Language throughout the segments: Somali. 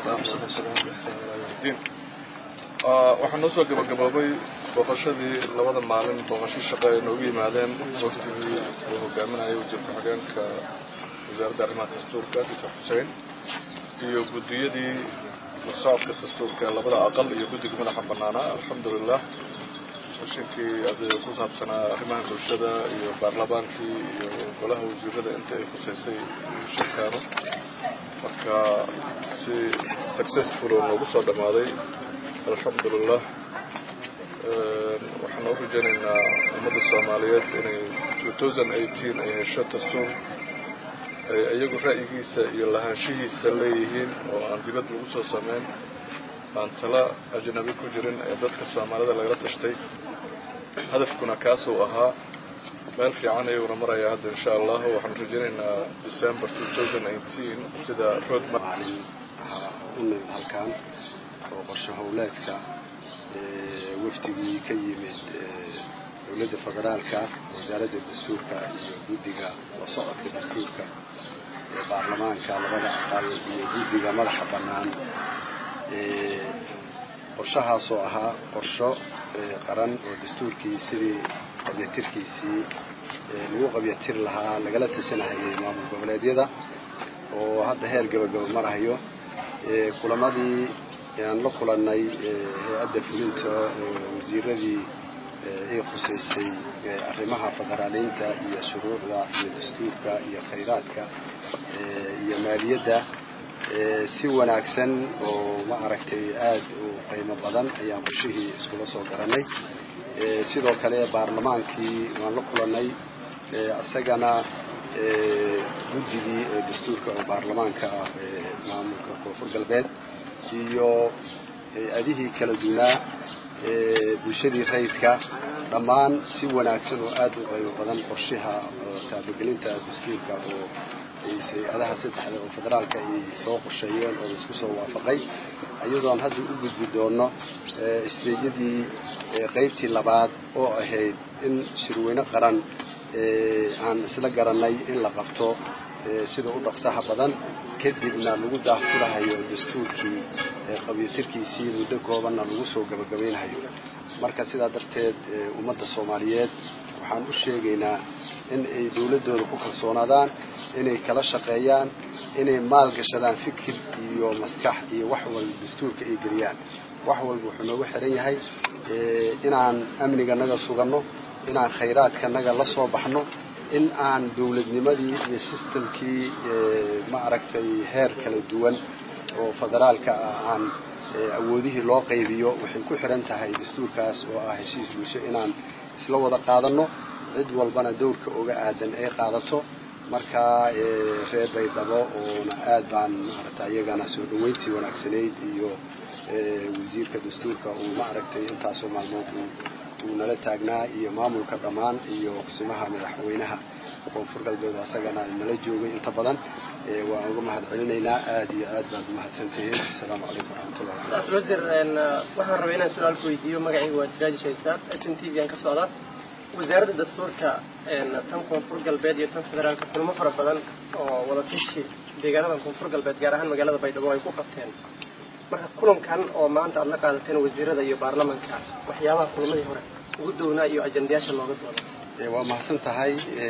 diin waxaa noo soo gabagaboobay booqashadii labada maalin booqasho shaqo ay noogu yimaadeen waftigii uu hogaaminayay wasiir ku-xigeenka wasaaradda arrimaha dastuurka doctor xuseen iyo guddiyadii masocodka dastuurka ee labada aqal iyo guddiga madaxa banaanaa alxamdulilah seshinkii ade ku saabsanaa arrimaha bulshada iyo baarlamaankii iyo golaha wasiirada inta ay khuseysay shirkaanu marka si successful oo noogu soo dhammaaday alxamdulilah waxaan u rajaynaynaa ummadda soomaaliyeed inay two thousand eighteen ay hesho dastuur ay iyagu ra'yigiisa iyo lahaanshihiisa leeyihiin oo aan dibad lagu soo sameyn aan tala ajnabi ku jirin ee dadka soomaalida lagala tashtay hadafkuna kaasuu ahaa meel fiican ayuuna marayaa hadda insha allah waxaan rajaynaynaa december two thousand eighteen sida roadmap maalin waxaa u nimid halkan oo qorshe howleedka wafdigii ka yimid dowladda federaalka wasaaradda dastuurka iyo guddiga la socodka dastuurka ee baarlamaanka labada aqal iyo guddiga madaxa bannaan qorshahaasoo ahaa qorsho qaran oo dastuurkii sidii qabyatirkiisii lagu qabyatir lahaa lagala tashanahayay maamul goboleedyada oo hadda heer gabagaba marahayo kulamadii aan la kulanay hay-adda fulinta wasiiradii ay khuseysay arrimaha federaaliinta iyo shuruucda iyo dastuurka iyo khayraadka iyo maaliyadda si wanaagsan oo ma aragtay aada u qiimo badan ayaan qorshihii iskula soo garanay sidoo kale baarlamaankii waan la kulanay isagana guddigii dastuurka oo baarlamaanka ah maamulka koonfur galbeed iyo hay-adihii kala duwanaa bulshadii rayidka dhammaan si wanaagsan oo aada u qaybo badan qorshaha taabagelinta dastuurka oo hay-adaha saddexda oo federaalka ay soo qorsheeyeen oo laisku soo waafaqay iyadoon hadda u gudbi doono isbeegyadii qeybtii labaad oo ahayd in shirweyne qaran aan isla garanay in la qabto sida u dhaqsaha badan kadibna lagu daahfurahayo dastuurkii qabyatirkiisii muddo koobanna lagu soo gabagabaynhayo marka sidaa darteed ummadda soomaaliyeed waxaan u sheegaynaa in ay dowladdooda ku kalsoonaadaan inay kala shaqeeyaan inay maalgashadaan fikir iyo maskax iyo wax walba dastuurka ay geliyaan wax walba wuxuu noogu xiran yahay inaan amniganaga suganno inaan khayraadkanaga la soo baxno in aan dowladnimadii iyo sistamkii ma aragtay heer kala duwan oo federaalka ah aan awoodihii loo qaybiyo waxay ku xiran tahay dastuurkaas oo ah heshiis bulsho inaan isla wada qaadano cid walbana dowrka uga aadan ay qaadato marka reer baydhabo oona aad baan maaragtay iyagana soo dhaweyntii wanaagsanayd iyo wasiirka dastuurka uu ma aragtay intaasoo maalmood uu nala taagnaa iyo maamulka dhammaan iyo kusimaha madaxweynaha koonfur galbeed asagana nala joogay inta badan waan uga mahad celinaynaa aada iyo aad baad umahadsantihiin asalaamu calaykum waraxmatullahi wasiir waxaan rabay inaan su-aal ku weydiiyo magacayga waa siraaji shaysaad s n t v aan ka socda wasaaradda dastuurka tan koonfur galbeed iyo tan federaalka kulmo fara badan oo wada tashi deegaanada koonfur galbeed gaar ahaan magaalada baydhabo ay ku qabteen marka kulankan oo maanta aada la qaadateen wasiirada iyo baarlamanka waxyaabaha kulamadii hore ugu downaa iyo ajandayaasha looga dooday waa mahadsan tahay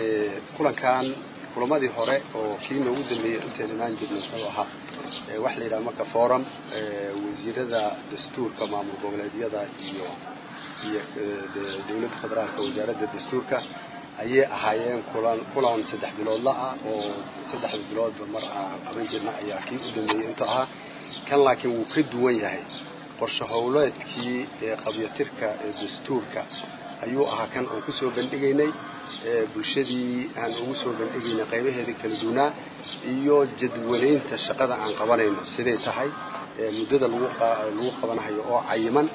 kulankan kulamadii hore oo kii noogu dambeeyey intayn imaan jirnay wuxuu ahaa waxa la yidhaha marka forum wasiirada dastuurka maamul goboleedyada iyo iyo dowladda federaalka wasaaradda dastuurka ayay ahaayeen kulan kulan saddex biloodla ah oo saddexda biloodba mar aan qaban jirna ayaa kii u dambeeyey intuu ahaa kan laakiin wuu ka duwan yahay qorshe howleedkii qabyatirka dastuurka ayuu ahaa kan aan kusoo bandhigaynay bulshadii aan ugu soo bandhigaynay qaybaheeda kala duwanaa iyo jadwalaynta shaqada aan qabanayno siday tahay muddada lagu lagu qabanayo oo cayiman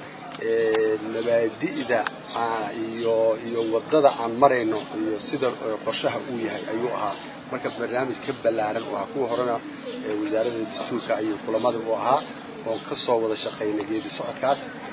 mabaadi'da iyo iyo wadada aan marayno iyo sida qorshaha uu yahay ayuu ahaa marka barnaamij ka ballaaran oo ahaa kuwa horena wasaaradda dastuurka ayuu kulamada u ahaa oon ka soo wada shaqaynay geedi socodkaas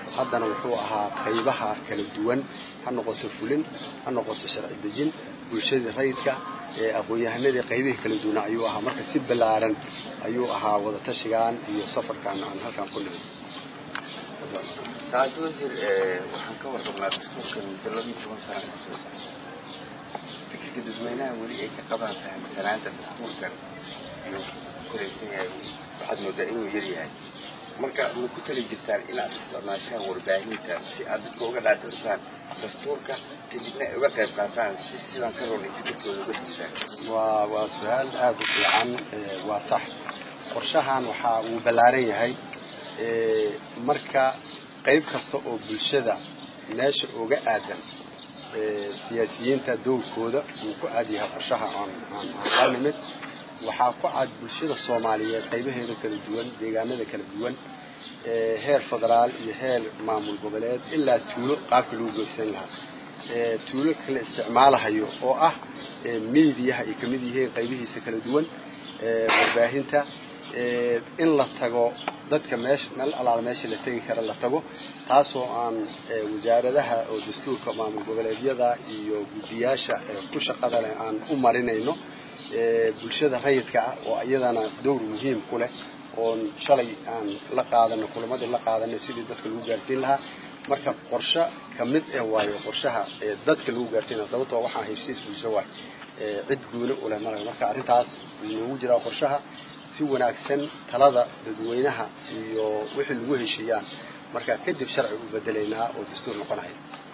haddana wuxuu ahaa qaybaha kala duwan ha noqoto fulin ha noqoto sharci dejin bulshadii rayidka aqoon-yahanadii qaybihii kala duwana ayuu ahaa marka si ballaaran ayuu ahaa wadatashigan iyo safarkan aan halkaan ku nimid saacad wasiir waxaan ka warqabnaa dastuurkan muddo laba iyo toban sana kasoo fikirka dadweynaha weli ay ka qabaan fahamsanaanta dastuurkan iyo koraysan yahay waxaad moodaa inuu yar yahay marka ma ku tali jirtaan inaad isticmaashaan warbaahinta si aad dadka uga dhaadhirsaan dastuurka kadibna ay uga qayb qaataan si sidaan ka roolay fikirkooda uga disaan waa waa su-aal aada u fiican waa sax qorshahan waxaa uu ballaaran yahay marka qayb kasta oo bulshada meesha uga aadan siyaasiyiinta dowrkooda uu ku aad yahay qorshaha aan aan aan la nimid waxaa ku cad bulshada soomaaliyeed qaybaheeda kala duwan deegaanada kala duwan heer federaal iyo heer maamul goboleed ilaa tuulo qaabka lagu goysan lahaa tuulo kala isticmaalahayo oo ah miidiyaha ay kamid yihiin qaybihiisa kala duwan warbaahinta in la tago dadka meesha meel alaala meesha la tegi kara la tago taasoo aan wasaaradaha oo dastuurka maamul goboleedyada iyo guddiyaasha ku shaqada leh aan u marinayno bulshada rayidka ah oo iyadana dowr muhiim ku leh oon shalay aan la qaadano kulamadii la qaadanay sidii dadka lagu gaarsiin lahaa marka qorshe kamid eh waayo qorshaha dadka lagu gaarsiinaya sababtoo waxaa heshiis bulsho waay cid guune uleh mara marka arrintaas noogu jiraa qorshaha si wanaagsan talada dadweynaha iyo wixii lagu heshiiyaan marka kadib sharci u bedelaynaa oo dastuur noqonaya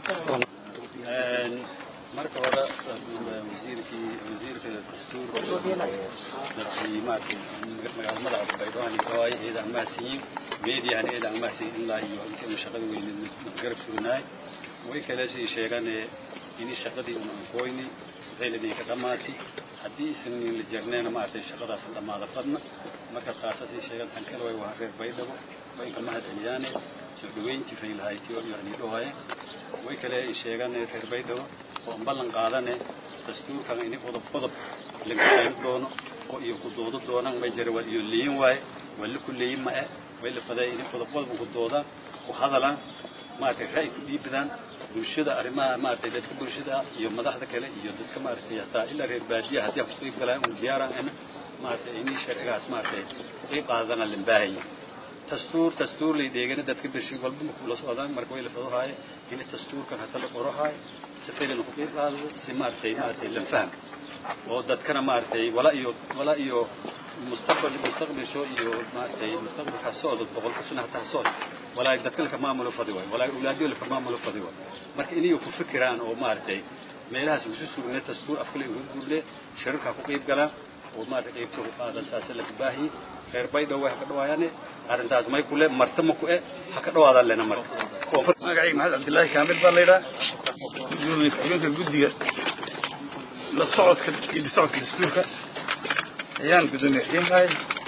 marka hore wasiirkii wasiirka dastuurka madaxweynaha magaalmada cusbaydoohan gawaay eeda amaasiyin meediyahan eeda amaasiyin ilaa iyo intii shaqada weyneed garab furnaay way kale sii sheegane ini shaqadii un ankoyni sifaylani ka dhamaati haddii isan la jeernayna maaragtay shaqadaas dhamaada fadna marka taasasii sheegan tan kale way waa reer baydhabo way inka mahad celiyaane soo dhaweyntii faylahaytiyo yani dhawaye way kale sheegan reer baydhabo oo ballan qaadane dastuurkan ini qodob qodob laga qeyb doono oo iyo ku doodo doonaan may jira waa iyo leeyin waaye waa la ku leeyin ma eh way la faday ini qodob qodob ku doodaan ku hadalaan maaragtay ra'yi ku dhiibadaan bulshada arrimaha maaragtay dadka bulshada iyo madaxda kale iyo dadka maaragtay hataa ilaa reer baadiya haddii ku qeyb galaan un diyaaraan ina maaragtay ini sharcigaas maaragtay qeyb qaadana lan baahaya dastuur dastuur lay dheegana dadka beshi walba ma kula socdaan marka way la fadahaaye ini dastuurkan hata la qorahaay si filan ku qeyb qaado si maaragtay maaragtay lan faham oo dadkana maaragtay wala iyo wala iyo mustaqbal mustaqbalsho iyo maaragtay mustaqbalka socdo boqolka sano hataa socdo walaa dadka laka maamulo fadi waay walaa awlaadiyo laka maamulo fadi waay marka inay ku fikiraan oo maaragtay meelahaas ugu sugne dastuur afkale ugu guurle shirarka ku qeyb galaan oo maaragtay qeybta ku qaadan saasa la baahi reer baydhow way ka dhawaayaan arrintaas may kule marta ma ku e ha ka dhawaadaan lena marka magacayga maxamed cabdillaahi kaamil baa layidhaha gudoomiye ku-xigeenka guddiga la socodka iyo socodka dastuurka ayaan gudoomiye xigeenkahay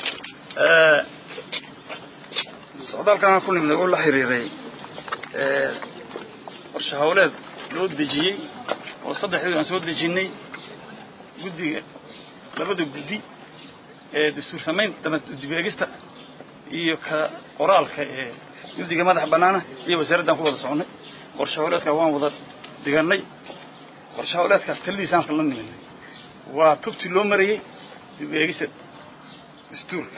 socdaalkan ku nimid oo la xiriiray qorshe hawleed loo dejiyey oo saddexdii aan soo dejinay guddiga labada guddi ee dastuur samayn dibeegista iyo ka qoraalka ee guddiga madaxa bannaana iyo wasaaraddan ku wada soconay qorshe hawleedka waan wada diganay qorshe hawleedkaas taladiisaan la niminay waa tubti loo marayey dibeegista dastuurka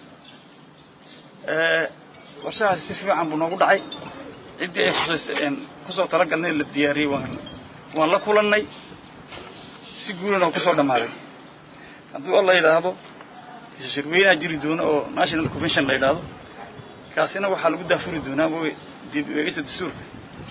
qorshahaasi si fiican buu noogu dhacay ciddii ay khusaysa kusoo talagalnay la diyaariyey waan waan la kulannay si guulana oo kusoo dhammaaday hadduu alla yidhaahdo shirweynaha jiri doona oo national convention la yidhaahdo kaasina waxaa lagu daafuri doonaa dib eegista dastuurka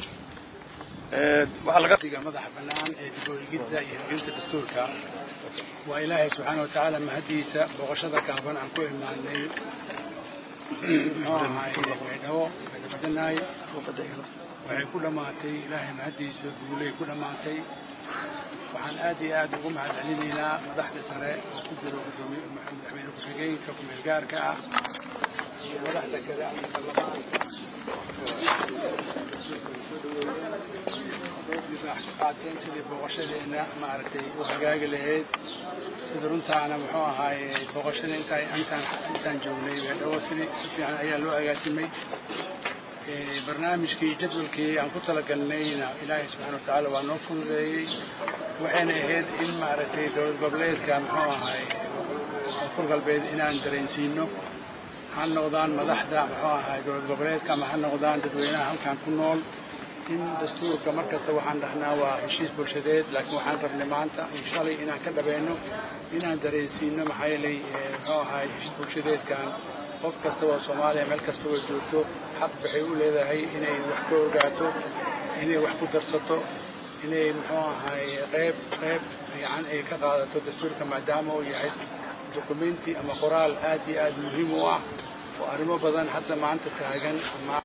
waxaa laga diga madaxa bannaan ee dib u eegidda iyo hubinta dastuurka waa ilaahay subxaana watacaala mahadiisa booqashada gaaban aan ku imaanay muxuu ahaay baydhabo badanaay waxay ku dhammaatay ilaahay mahadiisa guulay ku dhammaatay waxaan aad iyo aad ugu mahad celinaynaa madaxda sare oo ku jiro gudoomiye madaxweyne ku-xigeenka ku-meel gaarka ah iyo madaxda kale ama baarlamaanka qaateen sidii booqashadeena maaragtay u hagaagi lahayd sida runtaana muxuu ahaaye booqashada intaa intaan intaan joognay beedhawo sidii si fiican ayaa loo agaasimay barnaamijkii jadwalkii aan ku talagalnayna ilaahay subxaana wa tacaala waa noo fududeeyey waxayna ahayd in maaragtay dowlad goboleedka muxuu ahay koonfur galbeed inaan dareensiino ha noqdaan madaxda muxuu ahay dowlad goboleedka ama ha noqdaan dadweynaha halkan ku nool in dastuurka mar kasta waxaan dhahnaa waa heshiis bulshadeed laakiin waxaan rabnay maanta iyo shalay inaan ka dhabeeno inaan dareensiino maxaa yeelay muxuu ahay heshiis bulshadeedkan qof kasta oo soomaaliya meel kasta oo joogto xaq waxay u leedahay inay wax ka ogaato inay wax ku darsato inay muxuu ahay qayb qayb fiican ay ka qaadato dastuurka maadaama uu yahay documenti ama qoraal aad iyo aad muhiim u ah oo arrimo badan hadda maanta taagan ama